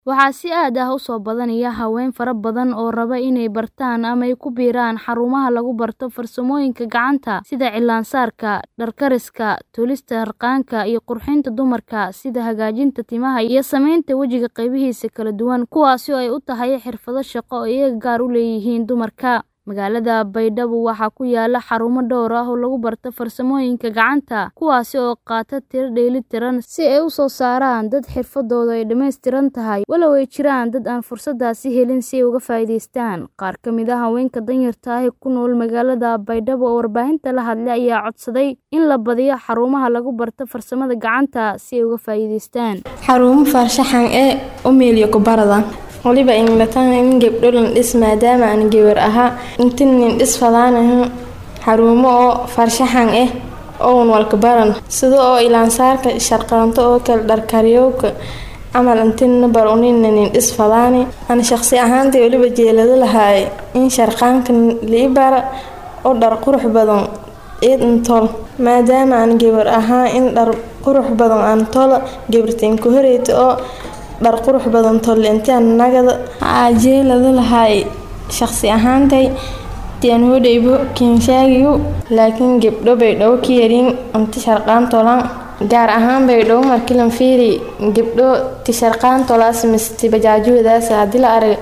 Waxaa si aad ah u soo badanaya haween fara badan oo raba inay bartaan ama ay ku biiraan xarumaha lagu barto farsamooyinka gacanta sida cilaan-saarka, dhar kariska, tolista harqaanka iyo qurxinta dumarka sida hagaajinta timaha iyo samaynta wajiga qaybihiisa kala duwan, kuwaasi oo ay u tahay xirfado shaqo oo iyaga gaar u leeyihiin dumarka. Magaalada Baydhabo waxaa ku yaala xarumo dhowr ah oo lagu barto farsamooyinka gacanta, kuwaas oo qaata tiro dheellitiran si ay u soo saaraan dad xirfadoodu ay dhammaystiran tahay, walow ay jiraan dad aan fursadaasi helin si ay uga faa'iidaystaan. Qaar ka mid ah haweenka danyarta ah ee ku nool magaalada Baydhabo oo warbaahinta la hadlay ayaa codsaday in la badiyo xarumaha lagu barto farsamada gacanta si ay uga faa'iidaystaan. Xarumo farshaxan ee u meeliyo kubarada waliba inglataan in gabdho lan dhis maadaama aan gabar ahaa intin nin dhis fadaanayo xarumo oo farshaxan ah oo walka baran sida oo ilaansaarka sharqaanto oo kale dharkaryowka camal intin bar unin nin dhis fadaani ana shaqsi ahaantii waliba jeelada lahaay in sharqaanka lii bara oo dhar qurux badan eed intol maadaama aan gabar ahaa in dhar qurux badan aan tolo gabartiin ku horeyta oo dhar qurux badan tolle intaan nagada jeelada lahaay shaqsi ahaantay tian hodhaybo kiinshaagiyu laakiin gabdho baydhabo ka yarin inti sharqaan tolaan gaar ahaan baydhabo markilan fiiri gabdho ti sharqaan tolaas misti bajaajoodaas haddii la arag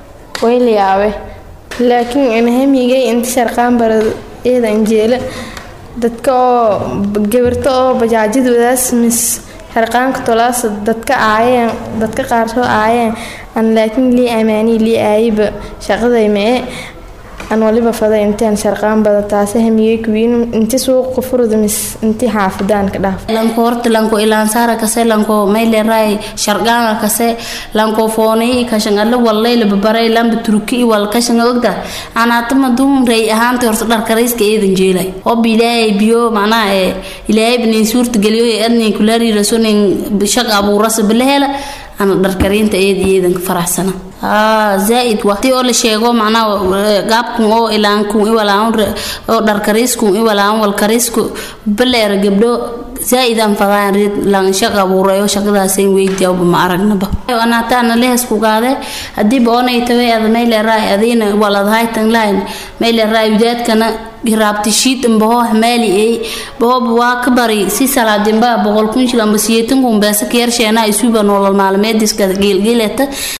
way la yaabe laakiin inahamigay inti sharqaan barad eedan jeela dadka oo gabarta oo bajaajadoodaas mis harqaanka tolaas dadka aayeen dadka qaar soo aayeen aan laakiin lii amaanii lii aayiba shaqaday mee aan waliba faday intaan sharqaan bada taase hamiyey kuwiin inti suuqa furud mis inti xaafadaan ka dhaaf lanko horta lanko ilaansaara kase lanko mayle raay sharqaana kase lanko foonay kashan alla wallay la babaray lamba turki wal kashan ogda anaatama dum ray ahaanta horta dhar karayska eedan jeelay hob ilaahay biyo macnaa ee ilaahay binin suurta geliyo ee adnin kulaari rasunin shaq abuuras bilahela ana dharkariinta eed eedan faraxsana zaaid waqti oo la sheego macnaha gaabkun oo ilaankun iwalaan oo dharkariiskun iwalaan walkariisku baleera gabdho zaaid aan fadaan reed lan shaq abuuray oo shaqadaasayn weydiyaaba ma aragnaba anaataana lehesku gaade hadiiba oonay taway ada mayleeraay adiina waladahaytan lahayn mayleeraay udaadkana hiraabti shiid ambaho hamaali ay bahoba waa ka bari si salaadinba boqol kun shil amba siyeetan kun beesa ka yarsheena isuba nolol maalmeediska geelgeeleta